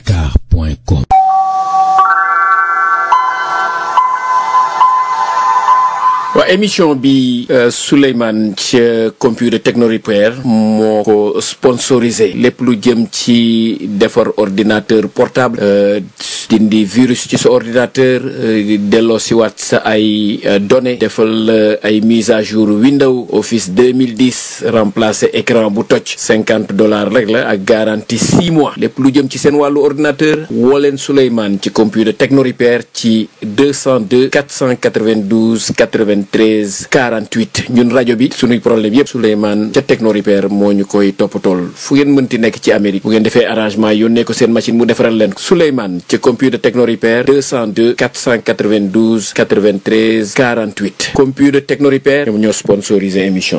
alodakar.com waa émission bi Souleymane ca computer techno repair moo ko sponsorisé lépp lu jëm ci defar ordinateur portable dindi virus ci sa ordinateur delloo si waat sa ay données defal ay mise à jour Windows Office 2010 remplacer écran bu toj cinquante dollars rek la ak garantie six mois lépp lu jëm ci seen wàllu ordinateur woo leen Souleymane ci computer techno repair ci 202 492 80 13 48 ñun rajo bi suñuy problème yëpp Souleymane ca Techno Repair moo ñu koy toppatool fu ngeen mënti nekk ci Amérique bu ngeen defee arrangement yónnee ko seen machine mu defaral leen ko Souleymane ca computer Techno Repair 202 492 93 48 computer Techno Repair ñoom ñoo sponsorisé émission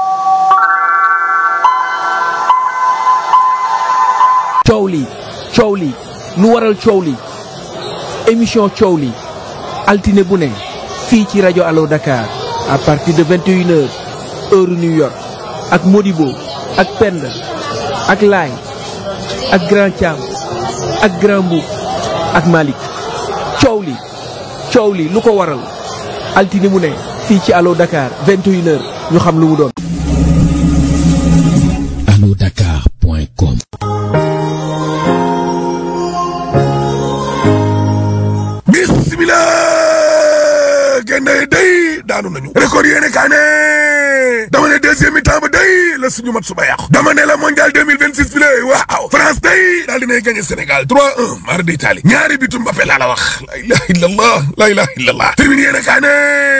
coow li coow li lu waral coow li émission coow li altine bu ne fii ci rajo Allo Dakar à partir de 21 heures heure New York ak Modibo ak Penda ak Laay ak Grand Thiam ak Grand Mboup ak Malick coow li coow li lu ko waral altine mu ne fii ci Allo Dakar 21 heures ñu xam lu mu doon. alodakar.com bismillah génne day daanu nañu record yéene kaa ne dama ne deuxième mi-temps ba day la suñu mat suba yàqu dama ne la mondial 2026 bi lay waaw France day daal dinay gagné Sénégal 3-1 mara d'Italie ñaari bitu Mbappé laa la wax la ilaha illallah la ilaha illallah termine yéene kaa ne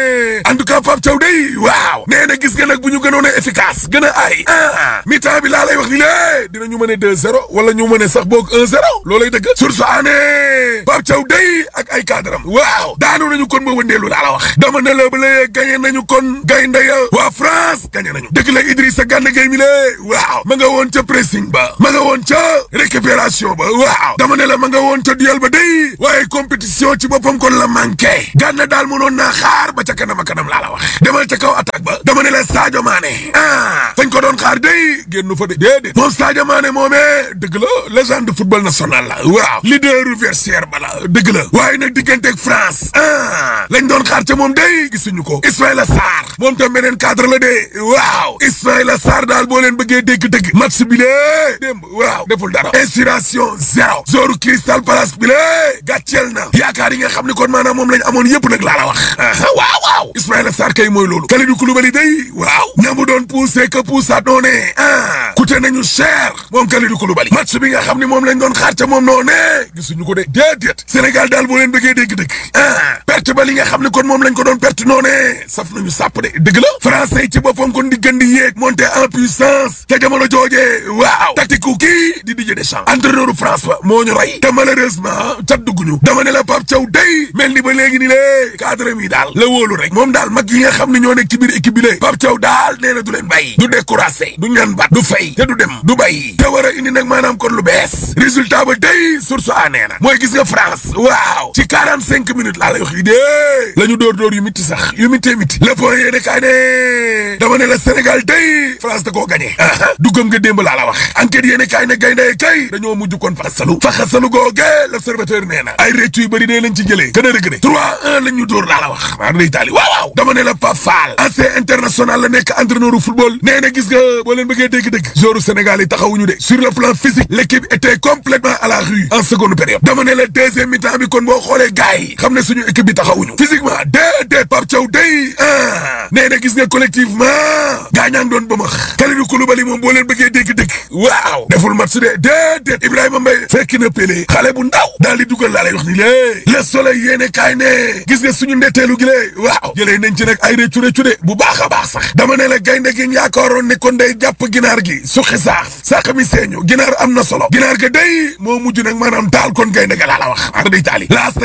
en tout cas Pape Thiaw day waaw nee na gis nga nag bu ñu gënoon a efficace gën a ay ah mi-temps bi laa lay wax ni lée dinañu mën a 2-0 wala ñu mën a sax boog 1-0 loolay dëgg source aané Pape Thiaw day ak ay cadram waaw daanu nañu kon ba wëndeelu laa la wax dama ne la ba léegi gagné nañu kon gaynde ya waa France gagné nañu dëgg la Idrissa Gana Gueye mi lée waaw ma nga woon ca pressing ba ma nga woon ca récupération ba waaw dama ne la ma nga woon ca duel ba day waaye compétition ci boppam kon la manqué Gana daal mënoon naa xaar ba ca kanam a kanam laa la wax demal ca kaw attaque ba dama ne la Sadio Mané ah fañ ko doon xaar day génn fa de déedéet moom Sadio Mané moomee dëgg la légende football national la waaw leader vestiaire ba la dëgg la waaye nag digganteeg France ah lañ doon xaar ca moom day gisuñu ko Ismaïla Sarr moom tam beneen cadre la de waaw Ismaïla Sarr daal boo leen bëggee dégg-dëgg match bi lee démb waaw deful dara inspiration zéro zoru Crystal Palace bi lee gàcceel na yaakaar yi nga xam ne kon maanaam moom lañ amoon yëpp nag laa la wax waaw waaw Ismaïla Sarr kay mooy loolu Kalidou Koulibaly day waaw ñamu doon poussé que poussaat noone ah coûté nañu cher moom Kalidou Koulibaly match bi nga xam ne moom lañ doon xaar ca moom noone gisuñu ko de déedéet Sénégal daal boo leen bëggee dégg-dëgg ah perte ba li nga xam ne kon moom lañ ko doon perte noone saf nañu sàpp de dëgg la français yi ci boppam kon di gën di yéeg monter en puissance ca jamono jooje waaw tactique kii di Didier Deschamps entraîneur France ba moo ñu rey te malheureusement cat dugguñu dama ne la Pape Thiaw day mel ni ba léegi ni lée cadre mi daal la wóolu rek moom daal mag yi nga xam ne ñoo nekk ci biir équipe bi lée Pape Thiaw daal nee na du leen bàyyi du découragé du ñaan bat du fay te du dem du bàyyi te war a indi nag maanaam kon lu bees résultat ba day source a nee na mooy gis nga France waaw ci quarante cinq minutes laa lay wax yi dee la ñu dóor dóor yu mitti sax yu mittee mitti le point yéene kaay ne dama ne la Sénégal day France da koo gagné duggam nga démb laa la wax enquête yéene kaay ne gaynde kay dañoo mujj kon faxasalu faxasalu googe l'observateur nee na ay réccu yu bëri dee lañ ci jëlee gën a rëg de 3-1 lañ ñu dóor laa la wax maa day taali waaw waaw dama ne la Pape Fall ancien international la nekk entraîneur football nee na gis nga boo leen bëggee dégg-dégg joueur Sénégal yi taxawuñu de sur le plan physique l'équipe était complètement à la rue en seconde période dama ne la deuxième mi-temps bi kon boo xoolee gars yi xam ne suñu équipe bi taxawuñu physiquement déedéet Pape Thiaw day ah nee na gis nga collectivement gaa ñaa ngi doon ba max Kalidou Koulibaly moom boo leen bëggee dégg-dégg waaw deful match de déedéet Ibrahima Mbaye fekk na Pelé xale bu ndaw daal di dugal laa lay wax ni lée le soleil yéene kaay ne gis nga suñu ndetteelu gi lée waaw jëlee nañ ci nag ay réccu réccu de bu baax a baax sax dama ne la gaynde gi yaakaaroon ne kon day jàpp ginaar gi suqi saaf sax mi seeñu ginaar am na solo ginaar ga day moo mujj nag maanaam taal kon gaynde ga laa la wax ar day taali laast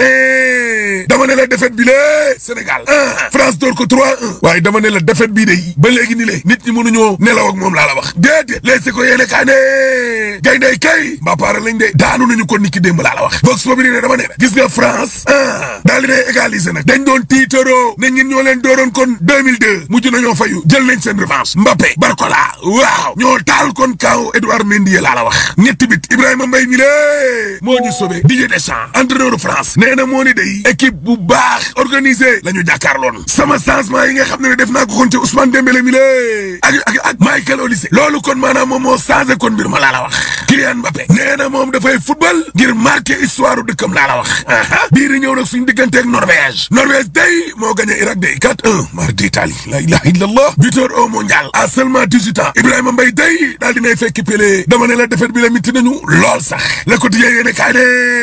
dama ne la défaite bi lée Sénégal ah France door ko 3-1 waaye dama ne la défaite bii day ba léegi ni lée nit ñi mënuñoo nelaw ak moom laa la wax déedéet léegi ko yéene kaay ne gaynde kay mbappaara lañ de daanu nañu ko niki démb laa la wax box boobu ne dama ne gis nga France ah daal di ne égaliser nag dañ doon tiitaroo ne ñun ñoo leen dooroon kon 2002 mujj nañoo fayu jël nañ seen revanche Mbappé Barcola waaw ñoo taal kon kaw Edouard Mendy laa la wax ñetti bit Ibrahima Mbaye mi lée moo ñu sauvé Didier Deschamps entraîneur France nee na moo ni day équipe bu baax organisé la ñu jàkkaarloon sama changement yi nga xam ne ne def naa ko kon ci Ousmane Dembélé mi lée ak ak ak Michael Olise loolu kon maanaam moom moo changé kon mbir ma laa la wax Kylian Mbappé nee na moom dafay football ngir marqué histoire dëkkam laa la wax bii di ñëw nag suñu digganteeg Norvège Norvège day moo gagné Irak day 4-1 mardi Italie la ilaha illallah buteur au mondial à seulement 18 ans Ibrahima Mbaye day daal dinay fekk Pelé dama ne la defet bi la mitti nañu lool sax le quotidien yéene kaay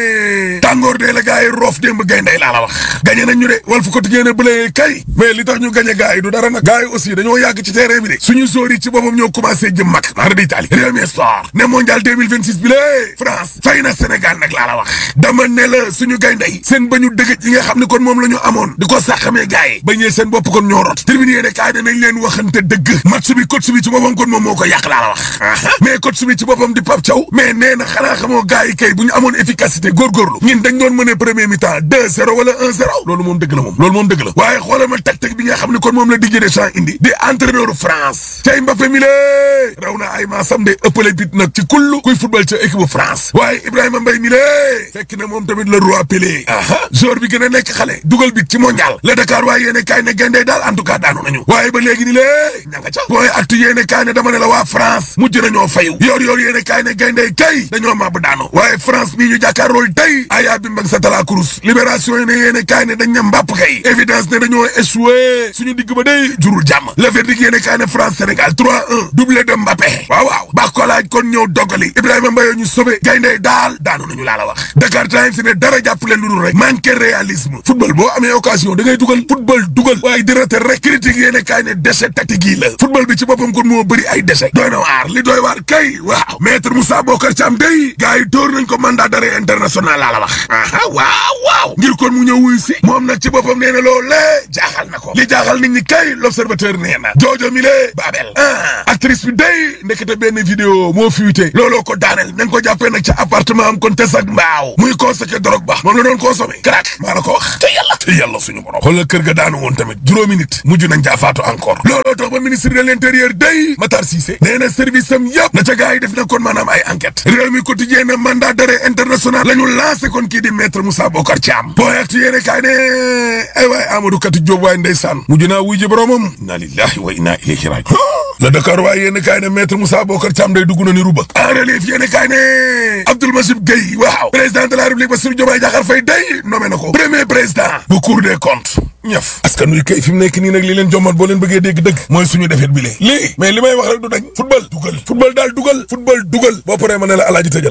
ne tàngoor dee la gars yi roof démb gaynday laa la wax gagné nañ ñu de wal fu quotidien ne bële kay mais li tax ñu gagné gars yi du dara nag gars yi aussi dañoo yàgg ci terrain bi de suñu sóor yi ci boppam ñoo commencé jëm mag mardi Italie réew mi sport ne mondial 2026 bi lée France fay na Sénégal nag laa la wax dama ne la suñu gaynday seen ba ñu dëgëj yi nga xam ne kon moom la ñu amoon di ko sàqamee gars yi bañee seen bopp kon ñoo rot tribune yéene kaay ne nañ leen waxante dëgg match bi coach bi ci boppam kon moom moo ko yàq laa la wax mais coach bi ci boppam di Pape Thiaw mais nee na xanaa xamoo gars yi kay bu ñu amoon efficacité góorgóorlu ñun dañ doon mëne premier mi-temps 2-0 wala 1-0 loolu moom dëgg la moom loolu moom dëgg la waaye xoolal ma tactique bi nga xam ne kon moom la Didier Deschamps indi di entraîneur France cay Mbappé mi lée raw na ay maasam de ëppale bit nag ci kullu kuy football ca équipe bu France waaye Ibrahima Mbaye mi lée fekk na moom tamit le roi Pelé aha joueur bi gën a nekk xale dugal bit ci mondial la Dakar waaye yéene kaay ne gandee daal en tout cas daanu nañu waaye ba léegi ni lée ña nga ca booy actu yéene kaay ne dama ne la waa France mujj nañoo fayu yoor yoor yéene kaay ne gandee kay dañoo màbb daanu waaye France bii ñu jàkkaarlool tey ayaa bi mbag sa tala kurus libération yi ne yéene kaay ne dañ ne mbàpp kay évidence ne dañoo échoué suñu digg ba day jurul jàmm le verdict yéene kaay ne France Sénégal 3-1 doublé de Mbappé waaw waaw baax ko laaj kon ñëw doggali Ibrahima Mbaye ñu sauvé gayndey daal daanu nañu laa la wax Dakar Times ne dara jàpp leen lu dul rek manqué réalisme football boo amee occasion da ngay dugal football dugal waaye di rate rek critique yéene kaay ne déchet tactique yi la football bi ci boppam kon moo bëri ay déchet doy na waar li doy waar kay waaw maître Moussa Bokar Thiam day gars yi dóor nañ ko mandat d'arrêt international laa la wax aha waaw waaw ngir kon mu ñëw wuy si moom nag ci boppam nee na loolee jaaxal na ko li jaaxal nit ñi kay l'observateur nee na joojo mi lee Babel ah actrice bi day ndekete benn vidéo moo fuité looloo ko daaneel nañ ko jàppee nag ca appartement am kon tes ak mbaaw muy constaté drogue ba moom la doon consommé crack maa la ko wax te yàlla te yàlla suñu borom xoolal kër ga daanu woon tamit juróomi nit mujj nañ caa faatu encore looloo tax ba ministre de l'intérieur day Matar Cissé nee na service am yëpp na ca gars yi def na kon maanaam ay enquête réew mi quotidien na mandat d'arrêt international la ñu lancé kon kii di maître Moussa Bokar Thiam booy actu yéene kaay ne ay waay Amadou Kati Diop waay ndeysaan mujj naa wuy ji boromam inna lillahi wa inna ilayhi rajiun la Dakar waaye yéen kaay ne maître Moussa Bokar Thiam day dugg na ni ruba en relief yéen kaay ne Abdoul Majib Gueye waaw président de la République Bassirou Diomaye Diakhar Faye day nommé na ko premier président bu Cour des comptes ñëf askan wi kay fi mu nekk nii nag li leen jommal boo leen bëggee dégg dëgg mooy suñu defet bi lee lii mais li may wax rek du dañ football dugal football daal dugal football dugal boo paree ma ne la alaaji tëjal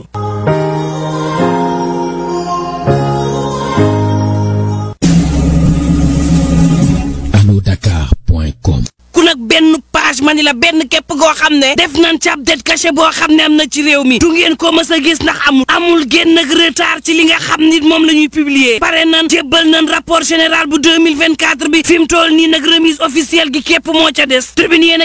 anodakar.com ku nag benn page ma ni la benn képp goo xam ne def nañ ci ab det caché boo xam ne am na ci réew mi du ngeen ko mës a gis ndax amul amul génn ak retard ci li nga xam ni moom la ñuy publier pare nan jébbal nan rapport général bu 2024 bi fi mu toll nii nag remise officielle gi képp moo ca des tribune yéen